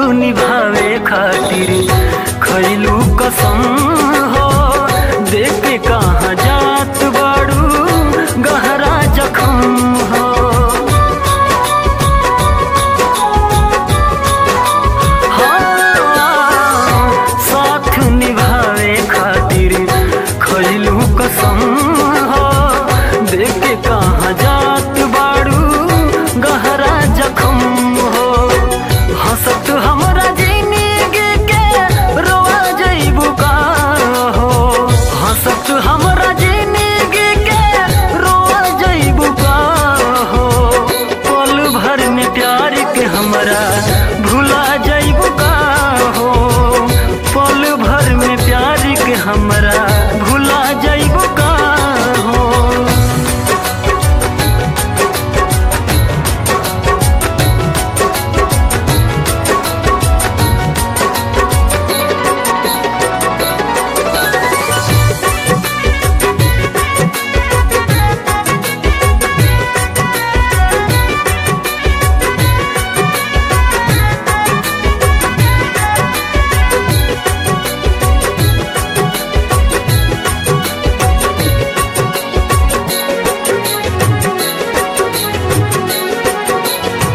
निभावे खातिर खैलू कसम हो देख के कहाँ जात बाड़ू गहरा जखम हो हाँ, साथ निभावे खातिर खैलू कसम हो देख के कहाँ जात बाड़ू गहरा जखम हो हंसत हमरा जिंदगी के रोआ जइबू का हो हंसत हमरा जिंदगी के रोआ जइबू का हो पल भर में प्यार के हमरा भुला जइबू का हो पल भर में प्यार के हमरा भुला जइबू का हो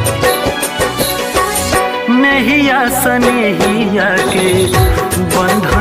नहिया सनेहिया के बंधन